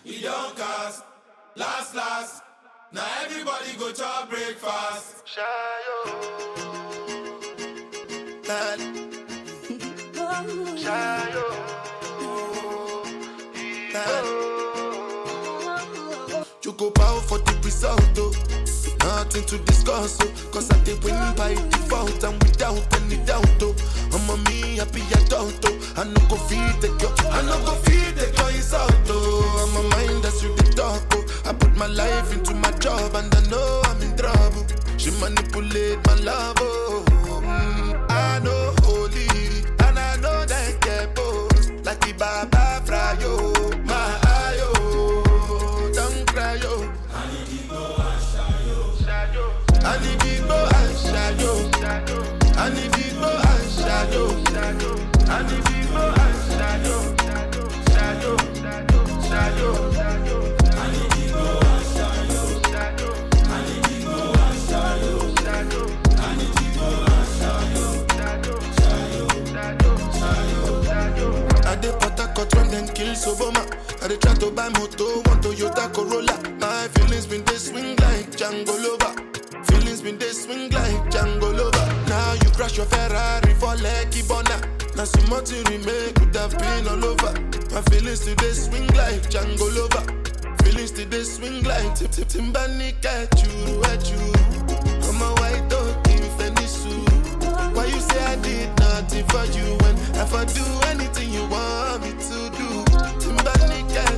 we don cast. Last last, now everybody go chop breakfast. Choco power for the result, oh. Nothing to discuss, oh. Cause I did win by default and without any doubt, oh. I'm a me happy adult, oh. I no go feed the girl, I no go feed the girl insult, oh. I'm a mind that's you the talk, oh. I put my life into my job and I know I'm in trouble. She manipulate my love, oh. Mm, I know holy and I know that get both like the Baba Frayo, my ayo, don't cry, yo. I need to go and shayo. I need to go and shayo. I need to go and shayo. Shayo, shayo, shayo. I dey Port Harcourt when them kill Soboma. I dey try to buy moto, one Toyota Corolla. My feelings been they swing like Django Lover. Feelings been they swing like Django Lover. Now you crash your Ferrari for Lucky Bona. Now some more to remake could have been all over. My feelings today swing like Django Lover. Feelings today swing like Tip Tip Timbani at you, at you. I'm a white dog in Fenisu. Why you say I did nothing for you when if I do anything you want me to do? Timberlake